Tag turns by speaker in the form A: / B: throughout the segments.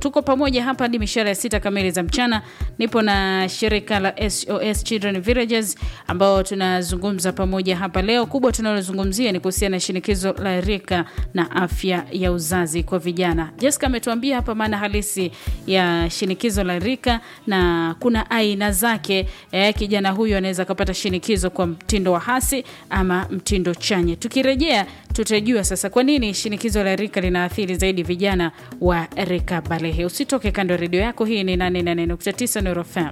A: Tuko pamoja hapa hadi mishara ya sita kamili za mchana. Nipo na shirika la SOS Children Villages ambao tunazungumza pamoja hapa leo. Kubwa tunalozungumzia ni kuhusiana na shinikizo la rika na afya ya uzazi kwa vijana. Jessica ametuambia hapa maana halisi ya shinikizo la rika na kuna aina zake. Eh, kijana huyu anaweza akapata shinikizo kwa mtindo wa hasi ama mtindo chanya. Tukirejea tutajua sasa kwa nini shinikizo la rika linaathiri zaidi vijana wa rika balehe. Usitoke kando ya redio yako. Hii ni 88.9 Nuru FM.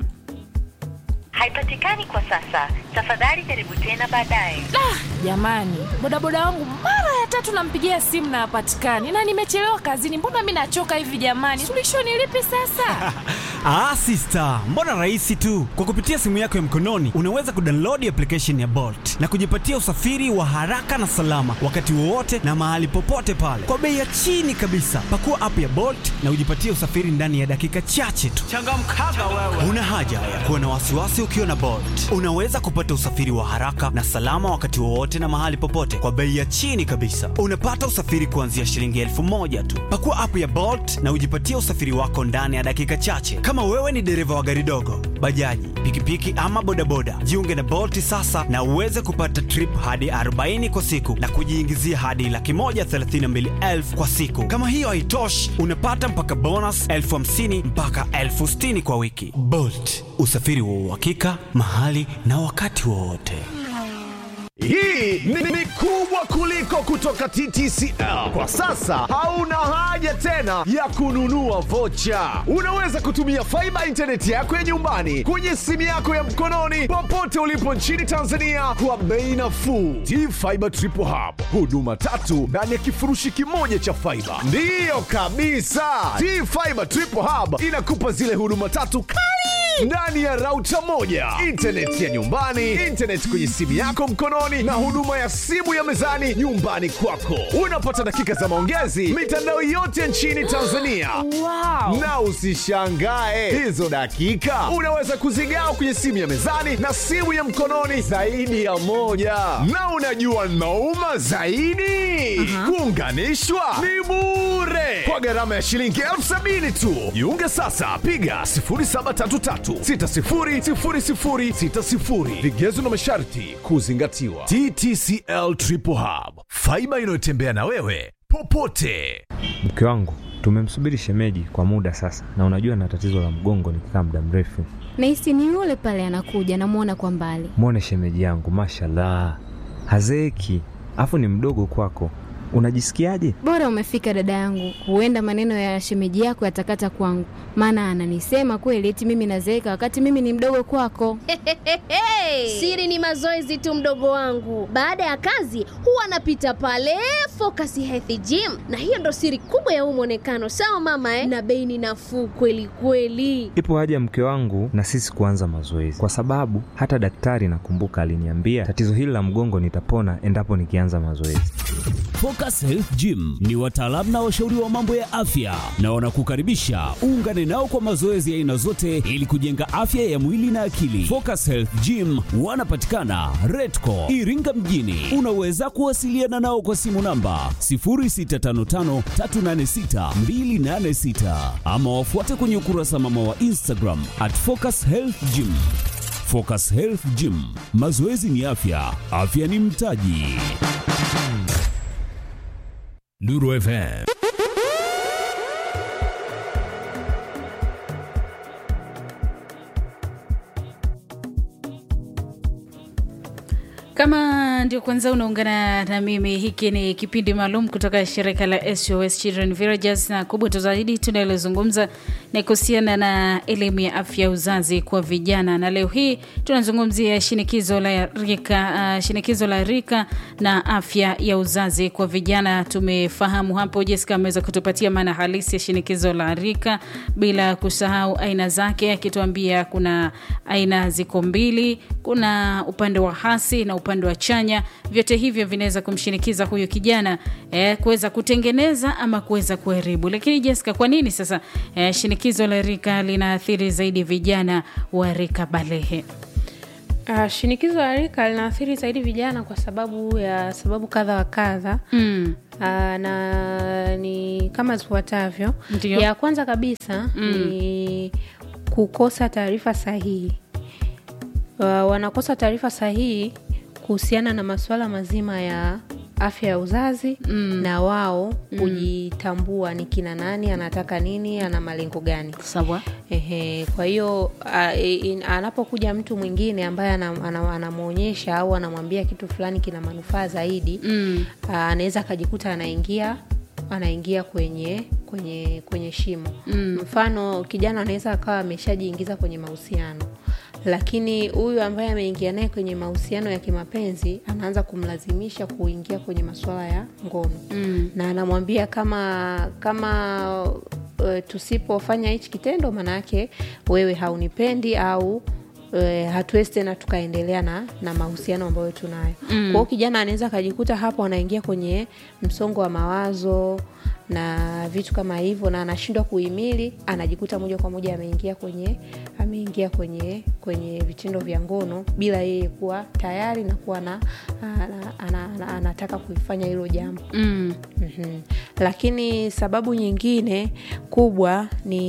B: haipatikani kwa sasa. Tafadhali jaribu tena baadaye.
C: Jamani, bodaboda wangu mara ya tatu nampigia simu na hapatikani, na nimechelewa kazini. Mbona mi nachoka hivi jamani? Suluhisho ni lipi sasa?
D: Ah, sister, mbona rahisi tu. Kwa kupitia simu yako ya mkononi unaweza kudownload application ya Bolt na kujipatia usafiri wa haraka na salama wakati wowote na mahali popote pale kwa bei ya chini kabisa. Pakua app ya Bolt na ujipatie usafiri ndani ya dakika chache tu. Changamkaga wewe. Una haja ya kuwa na wasiwasi ukiwa na Bolt. Unaweza kupata usafiri wa haraka na salama wakati wowote na mahali popote kwa bei ya chini kabisa. Unapata usafiri kuanzia shilingi elfu moja tu. Pakua app ya Bolt na ujipatie usafiri wako ndani ya dakika chache. Kama wewe ni dereva wa gari dogo, bajaji, pikipiki ama bodaboda, jiunge na Bolt sasa na uweze kupata trip hadi 40 kwa siku na kujiingizia hadi laki moja thelathini na mbili elfu kwa siku. Kama hiyo haitoshi, unapata mpaka bonus elfu hamsini mpaka elfu sitini kwa wiki. Bolt, usafiri wa uhakika mahali na wakati wowote.
E: Hii ni, ni kubwa kuliko kutoka TTCL. Kwa sasa hauna haja tena ya kununua vocha. Unaweza kutumia faiba intaneti yako ya nyumbani kwenye simu yako ya mkononi popote ulipo nchini Tanzania kwa bei nafuu. T-Fiber Triple Hub, huduma tatu ndani ya kifurushi kimoja cha faiba. Ndiyo kabisa, T-Fiber Triple Hub inakupa zile huduma tatu kali ndani ya rauta moja, intaneti ya nyumbani, intaneti kwenye simu yako mkononi, na huduma ya simu ya mezani nyumbani kwako. Unapata dakika za maongezi mitandao yote nchini Tanzania.
C: Wow.
E: Na usishangae hizo dakika unaweza kuzigawa kwenye simu ya mezani na simu ya mkononi zaidi ya moja. Na unajua nauma zaidi, kuunganishwa ni bure kwa gharama ya shilingi elfu sabini tu. Jiunge sasa, piga 0733600060. Vigezo na masharti kuzingatiwa. TTCL Triple Hub, faiba inayotembea na wewe popote.
F: Mke wangu tumemsubiri shemeji kwa muda sasa, na unajua na tatizo la mgongo nikikaa muda mrefu.
G: Nahisi ni yule pale anakuja, namwona kwa mbali.
F: Mwone shemeji yangu, mashallah, hazeeki, afu ni mdogo kwako. Unajisikiaje?
G: Bora umefika dada yangu, huenda maneno ya shemeji yako yatakata kwangu, maana ananisema kweli eti mimi nazeeka wakati mimi ni mdogo kwako.
H: Siri ni mazoezi tu, mdogo wangu. Baada ya kazi huwa anapita pale Focus Health Gym, na hiyo ndo siri kubwa ya huu mwonekano. Sawa mama eh? Na bei ni nafuu kweli kweli.
F: Ipo haja ya mke wangu na sisi kuanza mazoezi, kwa sababu hata daktari nakumbuka aliniambia tatizo hili la mgongo nitapona endapo nikianza mazoezi.
I: Focus Health Gym ni wataalamu na washauri wa mambo ya afya na wanakukaribisha uungane nao kwa mazoezi ya aina zote ili kujenga afya ya mwili na akili. Focus Health Gym wanapatikana Redco Iringa mjini. Unaweza kuwasiliana nao kwa simu namba 0655386286 ama wafuate kwenye ukurasa mama wa Instagram at Focus Health Gym. Focus Health Gym, mazoezi ni afya, afya ni mtaji. Nuru FM.
A: Kama ndio kwanza unaungana na mimi, hiki ni kipindi maalum kutoka shirika la SOS Children Villages, na kubwa tu zaidi tunalozungumza ni kuhusiana na elimu ya afya ya uzazi kwa vijana, na leo hii tunazungumzia shinikizo la rika, uh, shinikizo la rika na afya ya uzazi kwa vijana. Tumefahamu hapo, Jessica ameweza kutupatia maana halisi ya shinikizo la rika, bila kusahau aina zake, akituambia kuna aina ziko mbili, kuna upande wa hasi na upande wa chanya. Vyote hivyo vinaweza kumshinikiza huyu kijana eh, kuweza kutengeneza ama kuweza kuharibu. Lakini Jessica, kwa nini sasa eh, shinikizo la rika linaathiri zaidi vijana wa rika balehe?
J: Uh, shinikizo la rika linaathiri zaidi vijana kwa sababu ya sababu kadha wa kadha
A: Mm.
J: Aa, na ni kama zifuatavyo.
A: Ndio.
J: Ya kwanza kabisa
A: Mm.
J: ni kukosa taarifa sahihi. Uh, wanakosa taarifa sahihi kuhusiana na masuala mazima ya afya ya uzazi
A: Mm.
J: na wao kujitambua ni kina nani, anataka nini, ana malengo gani.
A: Sawa.
J: Ehe, kwa hiyo a- i- in- anapokuja mtu mwingine ambaye anam- anam- anamwonyesha au anamwambia kitu fulani kina manufaa zaidi
A: Mm.
J: a, anaweza akajikuta anaingia anaingia kwenye kwenye kwenye shimo
A: Mm.
J: mfano kijana anaweza akawa ameshajiingiza kwenye mahusiano lakini huyu ambaye ameingia naye kwenye mahusiano ya kimapenzi anaanza kumlazimisha kuingia kwenye masuala ya ngono
A: Mm.
J: na anamwambia kama kama uh, tusipofanya hichi kitendo maana yake wewe haunipendi au uh, hatuwezi tena tukaendelea na, na mahusiano ambayo tunayo
A: Mm.
J: kwa hiyo kijana anaweza akajikuta hapo anaingia kwenye msongo wa mawazo na vitu kama hivyo na anashindwa kuhimili anajikuta moja kwa moja ameingia kwenye ameingia kwenye kwenye vitendo vya ngono bila yeye kuwa tayari na kuwa na, ana, ana, ana, anataka kuifanya hilo jambo
A: Mm.
J: Mhm. Lakini sababu nyingine kubwa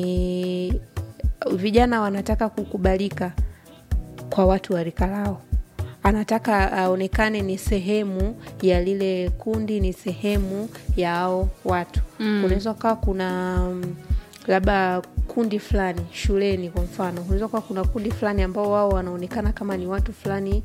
J: ni vijana wanataka kukubalika kwa watu wa rika lao. Anataka aonekane ni sehemu ya lile kundi, ni sehemu ya hao watu.
A: Mm.
J: Unaweza ukawa kuna mm, labda kundi fulani shuleni kwa mfano, unaweza kuwa kuna kundi fulani ambao wao wanaonekana kama ni watu fulani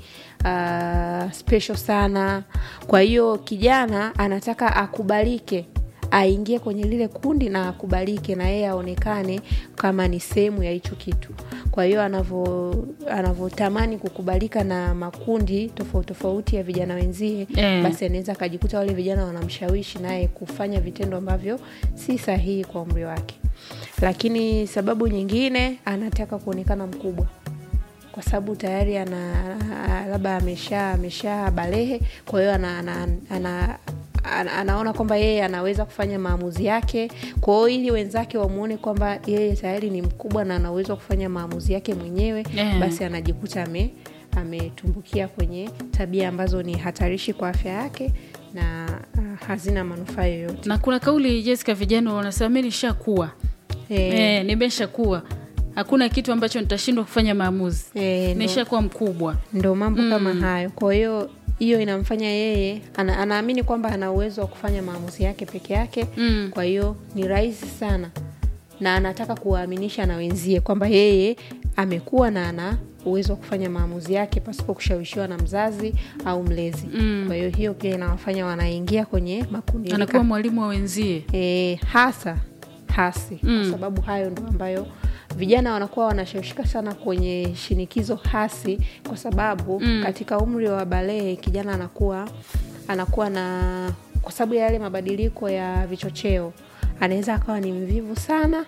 J: uh, special sana. Kwa hiyo kijana anataka akubalike aingie kwenye lile kundi na akubalike na yeye aonekane kama ni sehemu ya hicho kitu kwa hiyo anavo- anavyotamani kukubalika na makundi tofauti tofauti ya vijana wenzie
A: Eh.
J: basi anaweza akajikuta wale vijana wanamshawishi naye kufanya vitendo ambavyo si sahihi kwa umri wake lakini sababu nyingine anataka kuonekana mkubwa kwa sababu tayari ana labda amesha amesha balehe kwa hiyo ana, ana, ana, ana, anaona kwamba yeye anaweza kufanya maamuzi yake kwa hiyo ili wenzake wamwone kwamba yeye tayari ni mkubwa na ana uwezo wa kufanya maamuzi yake mwenyewe
A: Yeah.
J: basi anajikuta ame ametumbukia kwenye tabia ambazo ni hatarishi kwa afya yake na uh, hazina manufaa yoyote
A: na kuna kauli Jessica, vijana wanasema mi nishakuwa
J: Eh.
A: eh, nimeshakuwa hakuna kitu ambacho nitashindwa kufanya maamuzi
J: Eh, ndo-
A: nishakuwa mkubwa
J: ndo mambo
A: Mm.
J: kama hayo kwa hiyo hiyo inamfanya yeye ana, anaamini kwamba ana uwezo wa kufanya maamuzi yake peke yake
A: Mm.
J: kwa hiyo ni rahisi sana na anataka kuwaaminisha na wenzie kwamba yeye amekuwa na ana uwezo wa kufanya maamuzi yake pasipo kushawishiwa na mzazi au mlezi
A: Mm.
J: kwa hiyo hiyo pia inawafanya wanaingia kwenye makundi
A: anakuwa mwalimu wa wenzie
J: e, hasa hasi
A: Mm.
J: kwa sababu hayo ndo ambayo vijana wanakuwa wanashawishika sana kwenye shinikizo hasi kwa sababu
A: Mm.
J: katika umri wa balee kijana anakuwa anakuwa na kwa sababu ya yale mabadiliko ya vichocheo anaweza akawa ni mvivu sana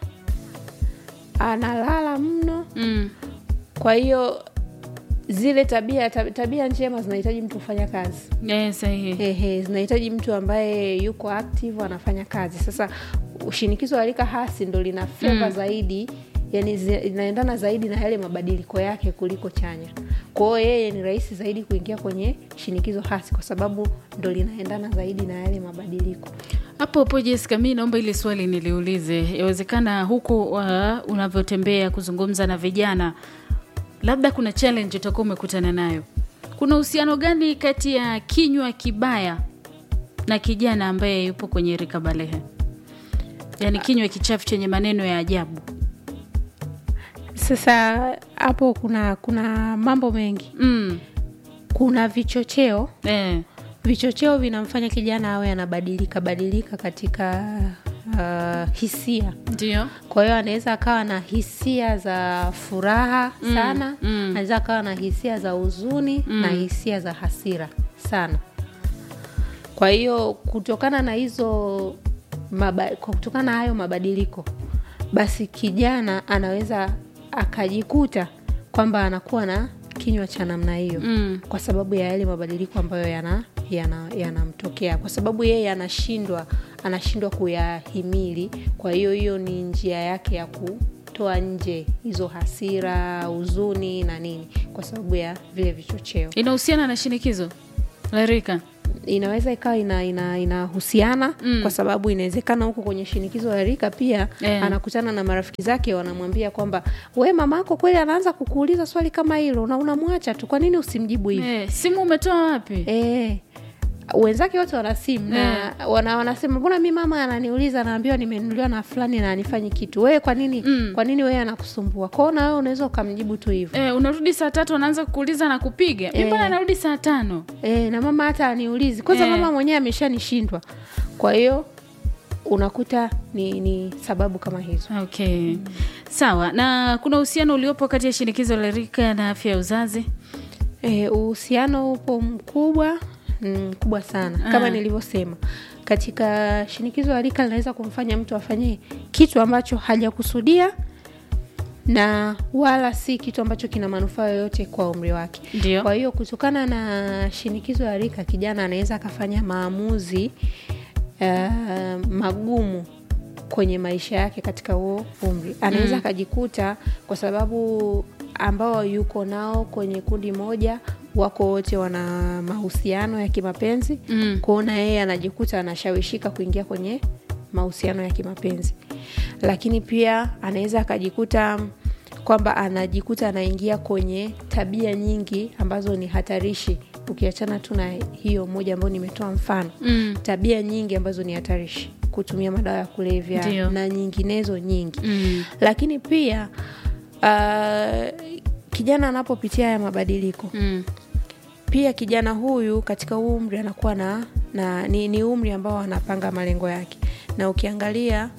J: analala mno
A: mm.
J: kwa hiyo zile tabia tab- tabia njema zinahitaji mtu kufanya kazi
A: eh, sahihi
J: Ehe, zinahitaji mtu ambaye yuko active anafanya kazi sasa shinikizo la rika hasi ndo lina feva
A: Mm.
J: zaidi yani zi- inaendana zaidi na yale mabadiliko yake kuliko chanya kwao yeye ni rahisi zaidi kuingia kwenye shinikizo hasi kwa sababu ndo linaendana zaidi na yale mabadiliko
A: hapo hapo Jessica, mi naomba ile swali niliulize. Yawezekana huko uh, unavyotembea kuzungumza na vijana, labda kuna challenge utakuwa umekutana nayo. Kuna uhusiano gani kati ya kinywa kibaya na kijana ambaye yupo kwenye rika balehe, yaani kinywa kichafu chenye maneno ya ajabu?
J: sasa hapo kuna kuna mambo mengi
A: mm.
J: kuna vichocheo
A: eh.
J: vichocheo vinamfanya kijana awe anabadilika badilika katika uh, hisia
A: ndio
J: kwa hiyo anaweza akawa na hisia za furaha
A: Mm,
J: sana
A: mm.
J: anaweza akawa na hisia za huzuni
A: Mm.
J: na hisia za hasira sana kwa hiyo kutokana na hizo maba, kwa kutokana na hayo mabadiliko basi kijana anaweza akajikuta kwamba anakuwa na kinywa cha namna hiyo
A: Mm.
J: kwa sababu ya yale mabadiliko ambayo yana yanamtokea yana yanamtokea. kwa sababu yeye anashindwa anashindwa kuyahimili kwa hiyo hiyo ni njia yake ya kutoa nje hizo hasira huzuni na nini kwa sababu ya vile vichocheo
A: inahusiana na shinikizo la rika
J: inaweza ikawa ina, ina, inahusiana mm. kwa sababu inawezekana huko kwenye shinikizo la rika pia
A: Eh.
J: anakutana na marafiki zake wanamwambia kwamba we mama yako kweli anaanza kukuuliza swali kama hilo na unamwacha tu kwa nini usimjibu hivi
A: Eh, simu umetoa wapi
J: Eh, wenzake wote wana simu na wana, wanasema mbona mi mama ananiuliza naambiwa nimenunuliwa na fulani na anifanyi kitu wewe kwa nini
A: Mm.
J: kwa nini wewe anakusumbua kwao na wewe unaweza ukamjibu tu hivyo
A: Eh, unarudi saa tatu anaanza kukuuliza na kupiga mi
J: Eh.
A: mbona narudi saa tano
J: e, na mama hata aniulizi kwanza
A: Eh.
J: mama mwenyewe ameshanishindwa kwa hiyo unakuta ni, ni sababu kama hizo
A: okay sawa na kuna uhusiano uliopo kati ya shinikizo la rika na afya ya uzazi
J: Eh, uhusiano upo mkubwa mm, mkubwa sana
A: Ah.
J: kama nilivyosema katika shinikizo la rika linaweza kumfanya mtu afanye kitu ambacho hajakusudia na wala si kitu ambacho kina manufaa yoyote kwa umri wake
A: Ndio.
J: kwa hiyo kutokana na shinikizo la rika kijana anaweza akafanya maamuzi uh, magumu kwenye maisha yake katika huo umri anaweza
A: Mm.
J: akajikuta kwa sababu ambao yuko nao kwenye kundi moja wako wote wana mahusiano ya kimapenzi
A: Mm.
J: kuona yeye anajikuta anashawishika kuingia kwenye mahusiano ya kimapenzi lakini pia anaweza akajikuta kwamba anajikuta anaingia kwenye tabia nyingi ambazo ni hatarishi ukiachana tu na hiyo moja ambayo nimetoa mfano
A: Mm.
J: tabia nyingi ambazo ni hatarishi kutumia madawa ya kulevya
A: Ndio.
J: na nyinginezo nyingi
A: Mm.
J: lakini pia uh, kijana anapopitia haya mabadiliko
A: Mm.
J: pia kijana huyu katika huu umri anakuwa na, na ni, ni umri ambao anapanga malengo yake na ukiangalia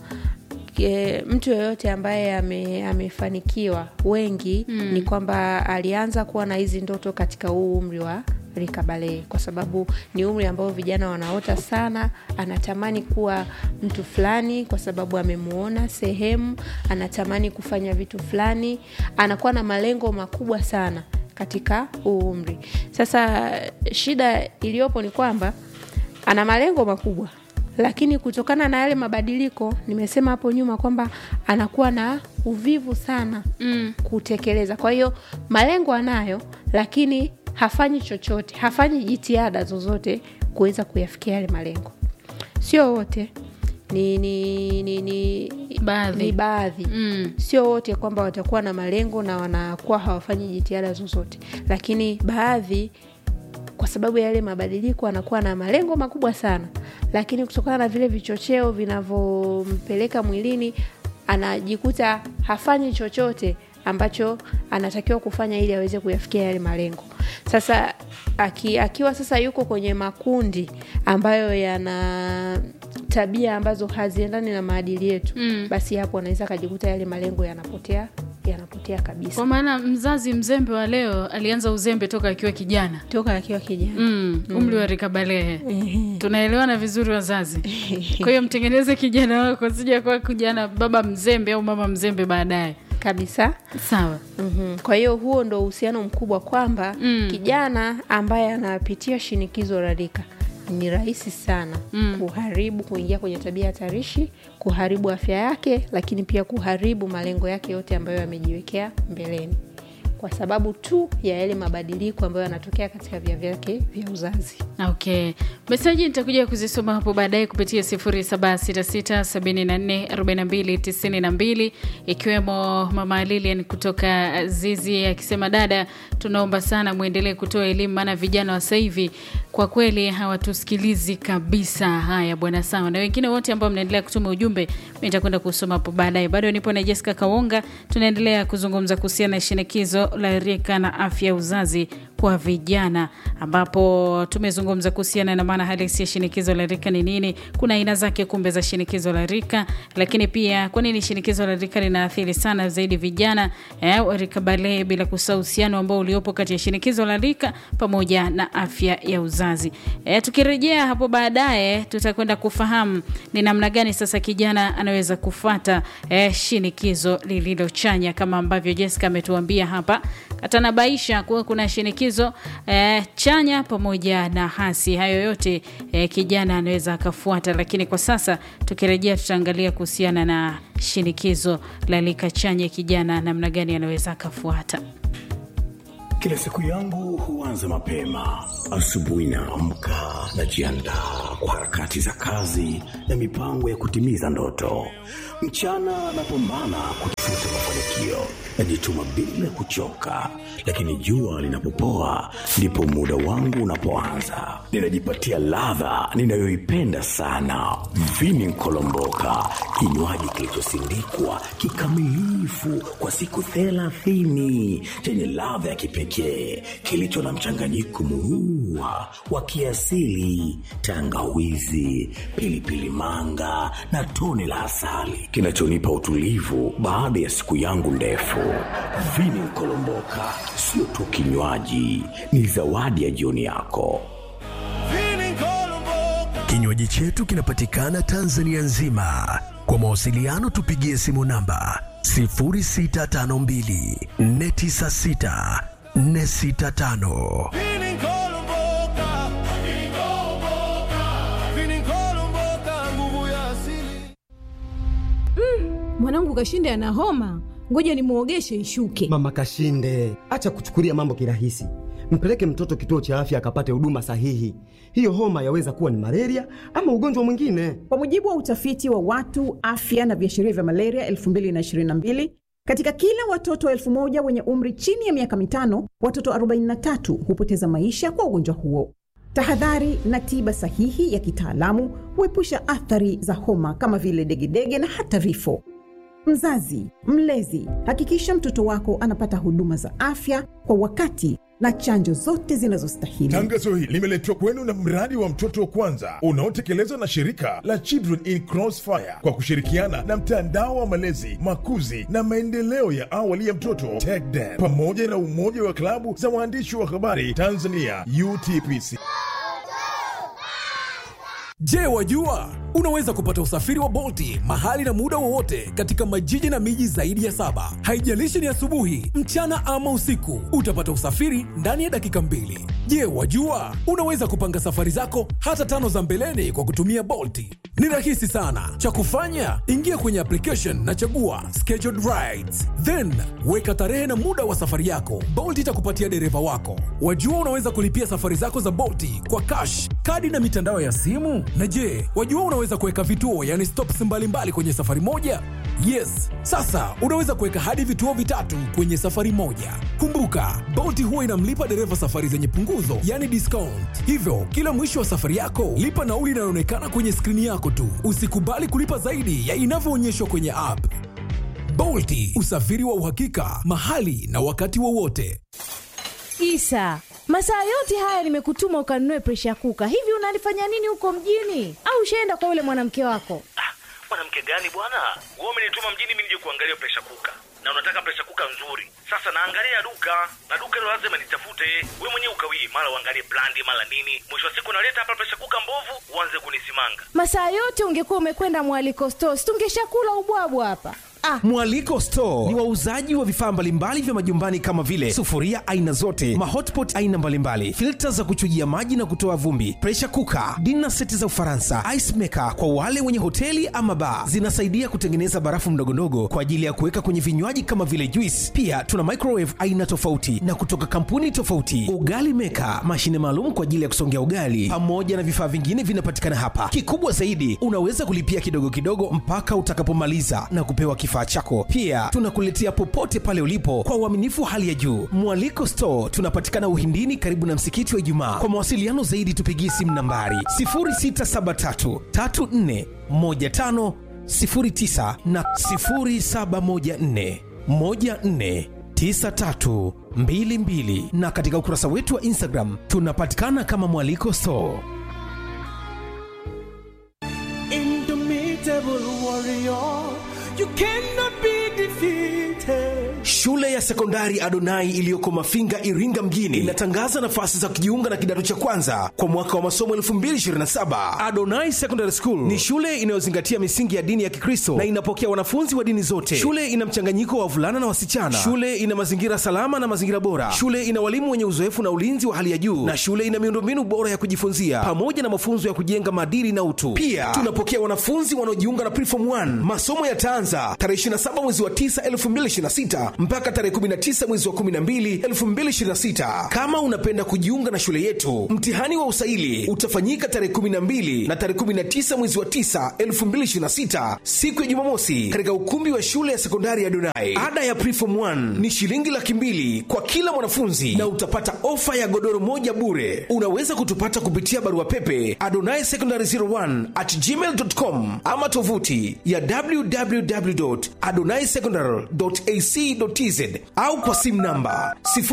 J: e, mtu yoyote ambaye ame, amefanikiwa wengi
A: Mm.
J: ni kwamba alianza kuwa na hizi ndoto katika huu umri wa rika balee kwa sababu ni umri ambao vijana wanaota sana anatamani kuwa mtu fulani kwa sababu amemuona sehemu anatamani kufanya vitu fulani anakuwa na malengo makubwa sana katika huu umri sasa shida iliyopo ni kwamba ana malengo makubwa lakini kutokana na yale mabadiliko nimesema hapo nyuma kwamba anakuwa na uvivu sana
A: Mm.
J: kutekeleza kwa hiyo malengo anayo lakini hafanyi chochote hafanyi jitihada zozote kuweza kuyafikia yale malengo sio wote ni, ni, ni, ni
A: Baadhi.
J: ni baadhi
A: Mm.
J: sio wote kwamba watakuwa na malengo na wanakuwa hawafanyi jitihada zozote lakini baadhi kwa sababu ya yale mabadiliko anakuwa na malengo makubwa sana lakini kutokana na vile vichocheo vinavyompeleka mwilini anajikuta hafanyi chochote ambacho anatakiwa kufanya ili aweze kuyafikia yale malengo sasa aki, akiwa sasa yuko kwenye makundi ambayo yana tabia ambazo haziendani na maadili yetu
A: Mm.
J: basi hapo anaweza akajikuta yale malengo yanapotea yanapotea kabisa
A: kwa maana mzazi mzembe wa leo alianza uzembe toka akiwa kijana
J: toka akiwa kijana
A: mm. umri wa rika balehe tunaelewana vizuri wazazi kwa hiyo mtengeneze kijana wako sija kuwa kijana baba mzembe au mama mzembe baadaye
J: kabisa
A: sawa
J: mm-hmm. kwa hiyo huo ndo uhusiano mkubwa kwamba
A: Mm.
J: kijana ambaye anapitia shinikizo la rika ni rahisi sana
A: Mm.
J: kuharibu kuingia kwenye tabia hatarishi kuharibu afya yake lakini pia kuharibu malengo yake yote ambayo amejiwekea mbeleni kwa sababu tu ya yale mabadiliko ambayo yanatokea katika via vyake vya uzazi
A: okay meseji nitakuja kuzisoma hapo baadaye kupitia 0766744292 ikiwemo mama lilian kutoka zizi akisema dada tunaomba sana mwendelee kutoa elimu maana vijana wa sasa hivi kwa kweli hawatusikilizi kabisa haya bwana sawa na wengine wote ambao mnaendelea kutuma ujumbe mi nitakwenda kusoma hapo baadaye bado nipo na jessica kawonga tunaendelea kuzungumza kuhusiana na shinikizo la rika na afya ya uzazi kwa vijana ambapo tumezungumza kuhusiana na maana halisi ya shinikizo la rika ni nini kuna aina zake kumbe za shinikizo la rika lakini pia kwa nini shinikizo la rika linaathiri sana zaidi vijana eh, wa rika balee bila kusahau uhusiano ambao uliopo kati ya shinikizo la rika pamoja na afya ya uzazi eh, tukirejea hapo baadaye tutakwenda kufahamu ni namna gani sasa kijana anaweza kufata eh, shinikizo lililochanya kama ambavyo jessica ametuambia hapa atanabaisha kuwa kuna shinikizo eh, chanya pamoja na hasi hayo yote eh, kijana anaweza akafuata lakini kwa sasa tukirejea tutaangalia kuhusiana na shinikizo la lika chanya kijana namna gani anaweza akafuata
K: Kila siku yangu huanza mapema. Asubuhi naamka, najiandaa kwa harakati za kazi na mipango ya kutimiza ndoto. Mchana napambana kutafuta mafanikio, najituma bila kuchoka, lakini jua linapopoa ndipo muda wangu unapoanza. Ninajipatia ladha ninayoipenda sana, vini nkolomboka, kinywaji kilichosindikwa kikamilifu kwa siku thelathini chenye ladha ya kipekee kilicho na mchanganyiko murua wa kiasili, tangawizi, pilipili manga na tone la asali kinachonipa utulivu baada ya siku yangu ndefu. Vini Nkolomboka sio tu kinywaji, ni zawadi ya jioni yako.
L: Kinywaji chetu kinapatikana Tanzania nzima. Kwa mawasiliano tupigie simu namba 0652 496 465.
M: Mwanangu Kashinde ana homa, ngoja nimwogeshe ishuke.
N: Mama Kashinde, acha kuchukulia mambo kirahisi. Mpeleke mtoto kituo cha afya akapate huduma sahihi. Hiyo homa yaweza kuwa ni malaria ama ugonjwa mwingine.
O: Kwa mujibu wa utafiti wa watu afya na viashiria vya malaria 2022 katika kila watoto elfu moja wenye umri chini ya miaka mitano, watoto 43 hupoteza maisha kwa ugonjwa huo. Tahadhari na tiba sahihi ya kitaalamu huepusha athari za homa kama vile degedege na hata vifo. Mzazi, mlezi, hakikisha mtoto wako anapata huduma za afya kwa wakati na chanjo zote zinazostahili.
P: Tangazo hili limeletwa kwenu na mradi wa mtoto wa kwanza unaotekelezwa na shirika la Children in Crossfire kwa kushirikiana na mtandao wa malezi, makuzi na maendeleo ya awali ya mtoto TECDEN pamoja na umoja wa klabu za waandishi wa habari Tanzania UTPC.
Q: Je, wajua unaweza kupata usafiri wa Bolti mahali na muda wowote katika majiji na miji zaidi ya saba. Haijalishi ni asubuhi, mchana ama usiku, utapata usafiri ndani ya dakika mbili. Je, wajua unaweza kupanga safari zako hata tano za mbeleni kwa kutumia Bolti? Ni rahisi sana. Cha kufanya, ingia kwenye application na chagua scheduled rides, then weka tarehe na muda wa safari yako. Bolt itakupatia dereva wako. Wajua unaweza kulipia safari zako za Bolti kwa cash, kadi na mitandao ya simu. Na je, wajua unaweza kuweka vituo, yani stops mbalimbali mbali kwenye safari moja? Yes, sasa unaweza kuweka hadi vituo vitatu kwenye safari moja. Kumbuka, Bolt huwa inamlipa dereva safari zenye punguzo, yani discount. Hivyo kila mwisho wa safari yako lipa nauli inayoonekana kwenye skrini yako tu. Usikubali kulipa zaidi ya inavyoonyeshwa kwenye app. Bolti, usafiri wa uhakika mahali na wakati wowote.
C: Isa, masaa yote haya nimekutuma ukanunue presha kuka. Hivi unalifanya nini huko mjini? Au ushaenda kwa yule mwanamke wako?
R: mwanamke gani bwana wewe umenituma mjini mimi nije kuangalia presha kuka na unataka presha kuka nzuri sasa naangalia duka na duka hilo lazima nitafute we mwenyewe ukawii mara uangalie brandi mara nini mwisho wa siku naleta hapa presha kuka mbovu uanze kunisimanga
C: Masaa yote ungekuwa umekwenda mwaliko stores, tungeshakula ubwabwa hapa. Ah,
S: Mwaliko Store ni wauzaji wa vifaa mbalimbali vya majumbani kama vile sufuria aina zote, mahotpot aina mbalimbali, filta za kuchujia maji na kutoa vumbi, pressure cooker, dinner seti za Ufaransa, ice maker kwa wale wenye hoteli ama bar. Zinasaidia kutengeneza barafu mdogondogo kwa ajili ya kuweka kwenye vinywaji kama vile juice. Pia tuna microwave aina tofauti na kutoka kampuni tofauti, ugali maker, mashine maalum kwa ajili ya kusongea ugali, pamoja na vifaa vingine vinapatikana hapa. Kikubwa zaidi, unaweza kulipia kidogo kidogo mpaka utakapomaliza na kupewa kifaa chako. Pia tunakuletea popote pale ulipo kwa uaminifu wa hali ya juu. Mwaliko Store tunapatikana Uhindini, karibu na msikiti wa Ijumaa. Kwa mawasiliano zaidi, tupigie simu nambari 0673 34 15 09 na 0714 14 9322 na katika ukurasa wetu wa Instagram tunapatikana kama Mwaliko Store.
T: Indomitable warrior, you cannot be defeated.
S: Shule ya sekondari Adonai iliyoko Mafinga, Iringa mjini inatangaza nafasi za kujiunga na kidato cha kwanza kwa mwaka wa masomo 2027. Adonai Secondary School ni shule inayozingatia misingi ya dini ya Kikristo na inapokea wanafunzi wa dini zote. Shule ina mchanganyiko wa wavulana na wasichana. Shule ina mazingira salama na mazingira bora. Shule ina walimu wenye uzoefu na ulinzi wa hali ya juu, na shule ina miundombinu bora ya kujifunzia pamoja na mafunzo ya kujenga maadili na utu. Pia tunapokea wanafunzi wanaojiunga na Preform 1. Masomo yataanza tarehe 27 mwezi wa 9 2026 mpaka tarehe tarehe 19 mwezi wa 12 2026. Kama unapenda kujiunga na shule yetu, mtihani wa usaili utafanyika tarehe 12 na tarehe 19 mwezi wa 9 2026, siku ya Jumamosi, katika ukumbi wa shule ya sekondari ya Donai. Ada ya preform 1 ni shilingi laki mbili kwa kila mwanafunzi na utapata ofa ya godoro moja bure. Unaweza kutupata kupitia barua pepe adonai secondary 01 at gmail.com ama tovuti ya www.adonaisecondary.ac.tz au kwa simu namba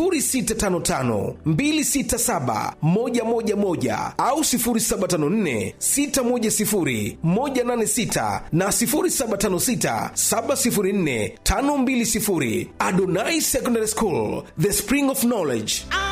S: 0655267111 au 0754610186 na 0756704520. Adonai Secondary School, the spring of knowledge.